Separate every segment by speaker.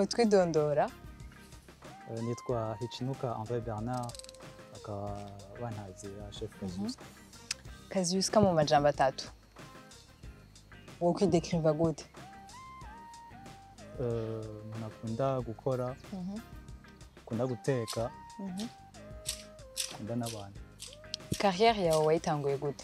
Speaker 1: mutwidondora
Speaker 2: Eh, nitwa hichinuka andre bernard akaba bantazira chef kazusa
Speaker 1: kaziuska mu majambo atatu wo kwidekiriva gute
Speaker 2: Eh, umuntu akunda gukora akunda guteka akunda n'abantu
Speaker 1: carrière yawe wayitanguye gute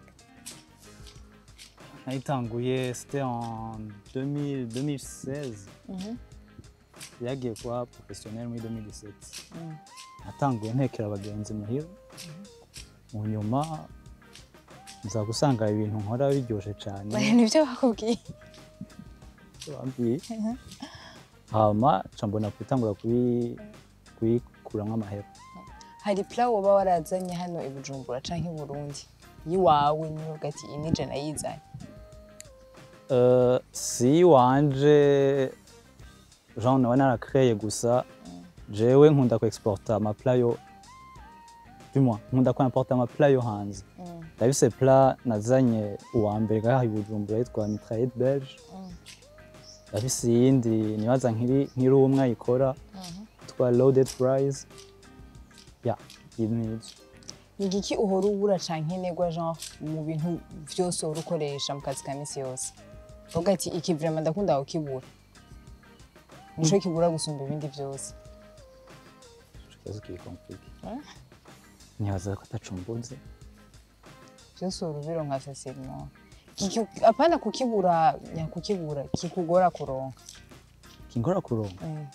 Speaker 2: nayitanguye c'était en 2000 2016 yagiye kuba professionnel muri 2017 natanguye ntekera abagenzi muhira mu nyuma nza gusanga ibintu nkora biryoshye cyane
Speaker 1: nibyo bakubwiye
Speaker 2: bambwiye hama nca mbona gutangura kubi- kuyikuramo amahera
Speaker 1: hari pla woba warazanye hano i bujumbura canke i burundi yiwawe nivuga ati iyi nije nayizanye
Speaker 2: Euh, si wanje jean nawe narakreye gusa jewe nkunda ku exporta amapla yo du moins nkunda ku importa amapla yo hanze ndabise pla nazanye uwa mbere ngaha i bujumbura yitwa mitraillette belge ndabise iyindi nibaza nkiri nkiri umwe ayikora yitwa loaded fries ya iyi nizo
Speaker 1: ni igiki uhora ubura canke negwa genre mu bintu vyose uhora ukoresha mu kazi ka misi yose uvuga ati iki vraiment ndakunda kukibura nico kibura gusumba ibindi vyose
Speaker 2: ikibazo kiri compliqué
Speaker 1: Eh?
Speaker 2: nibaza ko atacumbuze
Speaker 1: vyose uhora ubironka facilement Kiki- apana kukibura nyakukibura kikugora kuronka
Speaker 2: kingora kuronka
Speaker 1: Mm.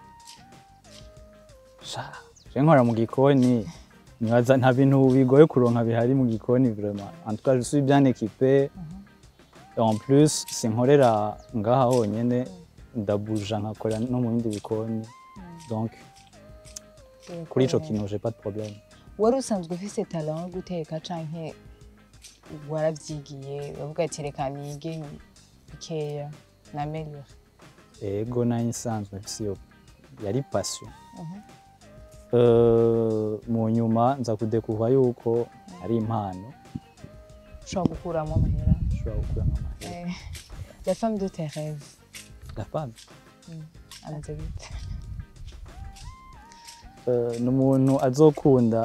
Speaker 2: sha je nkora mu gikoni nibaza nta bintu bigoye kuronka bihari mu gikoni vraiment en tout cas je suis bien équipé et en plus sinkorera ngaha honyene ndabuja nkakora no mu bindi bikoni donc kuri ico kintu j'ai pas de problème
Speaker 1: wari usanzwe ufise talent yo guteka canke waravyigiye bavuga ati reka nige bikeya nameliore
Speaker 2: ego nayo nsanzwe mfise iyo yari passion Euh, mu nyuma nza kudekuva yuko ari impano
Speaker 1: ushobora gukuramo amahera
Speaker 2: ushobora gukuramo amahera
Speaker 1: Eh, la femme de tes rêves
Speaker 2: la femme
Speaker 1: ameze gute
Speaker 2: Eh, ni umuntu azokunda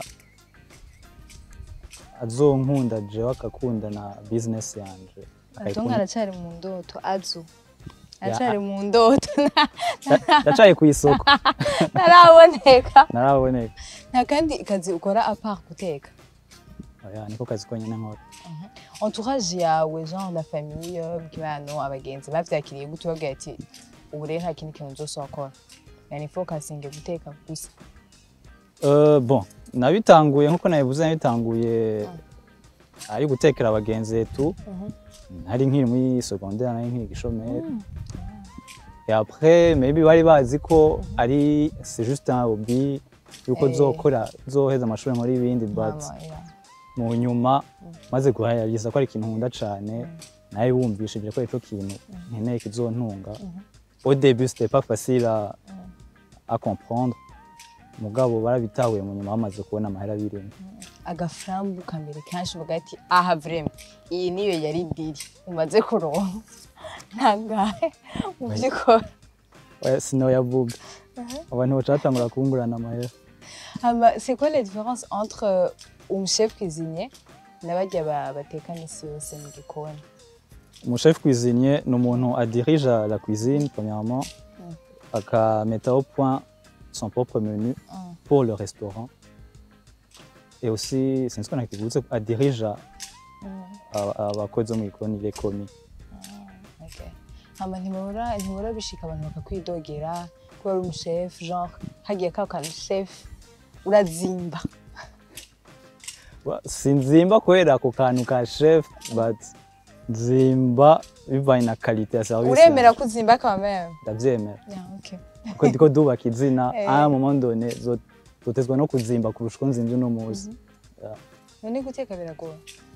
Speaker 2: azonkunda jewe akakunda na business yanje
Speaker 1: atonga
Speaker 2: Akayikunda-
Speaker 1: aracari mu ndoto azu aracari mu ndoto
Speaker 2: ndacaye ku isoko
Speaker 1: ntaraboneka
Speaker 2: naraboneka
Speaker 1: nta kandi kazi ukora apart guteka
Speaker 2: oya niko kazi konyene nkora
Speaker 1: entourage yawe genre la famille bw'ibano abagenzi bavyakiriye gute babwira ati ubu rero nta kindi kintu nzose wakora yani focusinge guteka gusa
Speaker 2: Eh, bon nabitanguye nkuko nabivuze nabitanguye ari gutekera abagenzi tu nari nkiri muri secondaire nari nkiri gishomeri et après maybe bari bazi ko ari c'est juste un hobby yuko
Speaker 1: Eh.
Speaker 2: zokora zoheza amashuri muri ibindi but
Speaker 1: Mama, yeah.
Speaker 2: mu nyuma maze guhayariza ko ari ikintu nkunda cyane nawe wumvishije ko ico kintu nkeneye kizontunga au début c'était pas facile à, à comprendre mugabo barabitahuye mu nyuma bamaze kubona amahera birimo
Speaker 1: agafarambu kambere kenshi uvuga ati aha vrema iyi niyo yari diri umaze kuronka ntangahe mu by'ukora
Speaker 2: Oya, sinoyavuga abantu baca batangura kungurana amahera
Speaker 1: hama c'est quoi la différence entre euh, umuchef cuisinier n'abarya ba- bateka misi yose mu gikoni
Speaker 2: umuchef cuisinier ni umuntu adirige la cuisine premièrement akameta au point son propre menu
Speaker 1: Mm.
Speaker 2: pour le restaurant et aussi sinzi ko nakivutse adirige abakozi bo mu gikoni les commis
Speaker 1: Okay. hama ntibura ntibura bishika abantu bakakwidogera ko ari umuchef genre hagiye ka kantu chef urazimba
Speaker 2: Wa- sinzimba kubera ako kantu ka chef but nzimba bivanye na qualité ya service
Speaker 1: uremera
Speaker 2: yanje.
Speaker 1: ko uzimba quand même
Speaker 2: ndavyemera
Speaker 1: yeah, okay.
Speaker 2: kuko ndiko ndubaka izina
Speaker 1: Eh.
Speaker 2: à un moment donné zo- zotezwa no kuzimba kurusha uko nzimvye uno munsi
Speaker 1: none guteka biragoye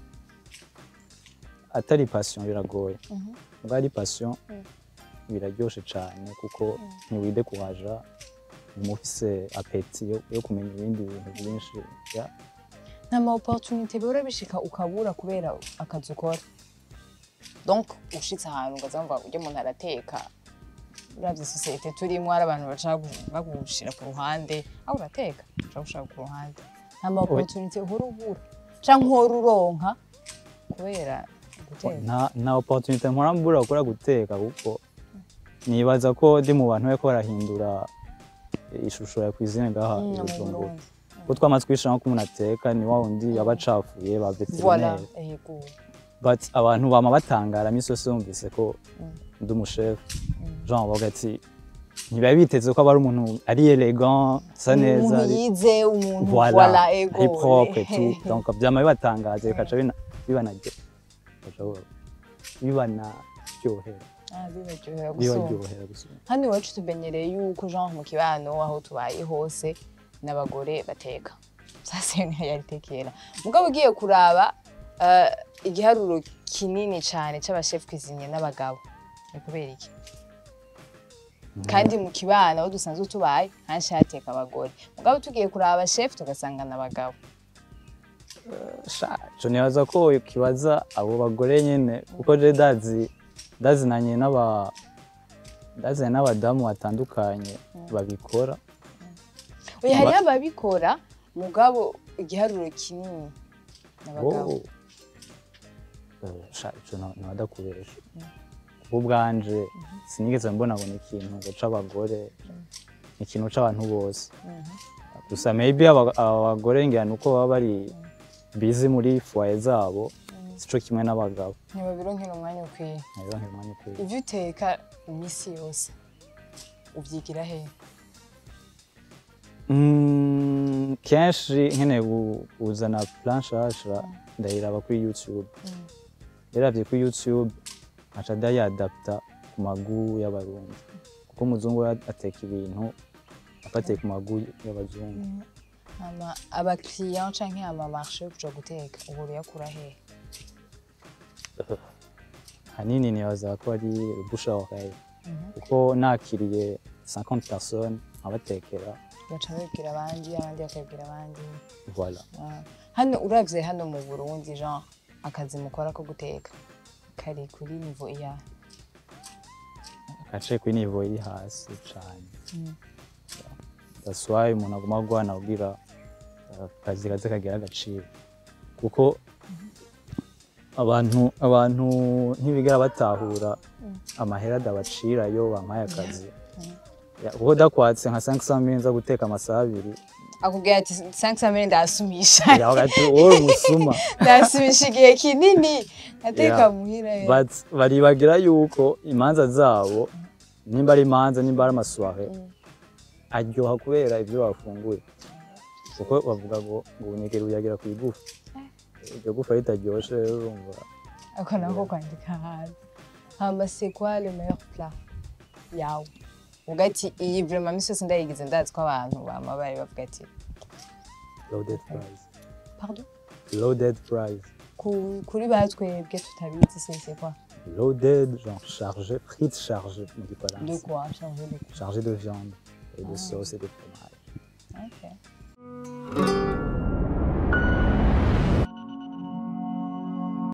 Speaker 2: atari passion biragoye ubwo ari passion biraryoshe cyane kuko ntiwidekuraja uba ufise apeti yo, yo kumenya ibindi bintu byinshi ya
Speaker 1: nta ma opportunité bihora bishika ukabura kubera akazi ukora donc ushitse ahantu ugaza ngo ujya umuntu arateka uravye sosiyete turimo hari abantu baca bagushira ku ruhande aho urateka uca gushira ku ruhande nta ma opportunity uhora ubura canke uhora uronka kubera guteka
Speaker 2: nta nta opportunité nkora mbura gukora guteka kuko nibaza ko ndi mu bantu bariko barahindura ishusho ya cuisine ngaha
Speaker 1: Mm,
Speaker 2: i
Speaker 1: mu
Speaker 2: Bujumbura
Speaker 1: Burundi.
Speaker 2: kuko twamaze kwishiramo ko umuntu ateka ni wa wundi aba acafuye ba
Speaker 1: Voilà,
Speaker 2: veterinere
Speaker 1: ego.
Speaker 2: but abantu bama batangara misi yose bumvise ko
Speaker 1: Mm.
Speaker 2: ndi umushefu
Speaker 1: Mm.
Speaker 2: jean bavuga ati ntibari biteze ko aba ari umuntu ari elegant asa neza
Speaker 1: umuntu
Speaker 2: ari-
Speaker 1: yize umuntu
Speaker 2: voilà,
Speaker 1: voilà ego
Speaker 2: ari propre et tout donc vyama bibatangaje bikaca bina- bibanaryo bikaca bibanaryohera
Speaker 1: Ah, bibaryohera gusumba
Speaker 2: bibaryohera gusumba
Speaker 1: hano iwacu tumenyereye yuko genre mu kibano aho tubaye hose n'abagore bateka sasa iyo niyo yari tekera mugabo ugiye kuraba eh, igiharuro kinini cyane c'abashef cuisinier n'abagabo ni kubera iki kandi mu kibano aho dusanzwe tubaye henshi hateka abagore mugabo tugiye kuraba chef tugasanga n'abagabo
Speaker 2: Sha, co nibaza ko kibaza abo bagore nyene kuko je dazi dazinanye n'aba dazinanye n'abadamu batandukanye babikora
Speaker 1: oya hariho ababikora mugabo igiharuro kinini n'abagabo
Speaker 2: Oh. Eh, sha ico na- nabadakubesha kuko ubwanje sinigeze mbona ngo ni ikintu ngo c'abagore ni ikintu c'abantu bose gusa maybe aba- abagore ngira nuko baba bari busy muri foyer zabo sico kimwe n'abagabo
Speaker 1: ntibabironkera umwanya ukwiye
Speaker 2: ntibiba nk'umwanya ukwiye
Speaker 1: ibyo uteka iminsi yose ubyigira he
Speaker 2: Mm, kenshi nkeneye gu- kuzana plan nshasha ndayiraba kuri youtube yaravye kuri youtube nkaca ndayadapta ku magu y'abarundi kuko umuzungu we ateka ibintu afatiye ku magu y'abazungu
Speaker 1: ama abakiriya canke amamarche yo kuja guteka ubu uyakura he
Speaker 2: hanini nibaza ko ari bouche à oreille kuko nakiriye 50 personnes nkabatekera
Speaker 1: baca babibwira abandi abandi bakabibwira abandi
Speaker 2: voilà
Speaker 1: Ah. hano uravye hano mu burundi genre akazi mukora ko guteka kari kuri nivo iya
Speaker 2: gace kuri niveau iri hasi cane
Speaker 1: Mm.
Speaker 2: that's why umuntu aguma agwana kugira uh, akazi kaze kagira agaciro kuko abantu abantu ntibigera batahura amahera adabacira iyo bampaye akazi Ya, kuko dakwatse nka 500 mille nza guteka amasaha abiri
Speaker 1: akubwira ati 500 mille ndasumisha
Speaker 2: yavuga ati wowe umusuma
Speaker 1: ndasumisha igihe kinini ngateka
Speaker 2: Yeah.
Speaker 1: muhira eh.
Speaker 2: but baribagira yuko imanza zabo nimba ari imanza nimba ari amasware aryoha kubera ibyo bafunguye kuko bavuga ngo ngo ubunyegeri buyagera ku igufa iryo gufa ritaryoshe rero urumva
Speaker 1: ako nako kwandika hanze hama c'est quoi le meilleur plat yawe uvuga ati iyi vraiment misi yose ndayigize ndazi ko abantu bama bari bavuga ati
Speaker 2: loaded fries
Speaker 1: pardon
Speaker 2: loaded fries
Speaker 1: Ku- kuri batwebwe tutabizi c'est c'est quoi
Speaker 2: loaded genre chargé frites chargées mu
Speaker 1: de
Speaker 2: gifaransa
Speaker 1: quoi changer de quoi
Speaker 2: chargé de viande et de sauce et de fromage
Speaker 1: ok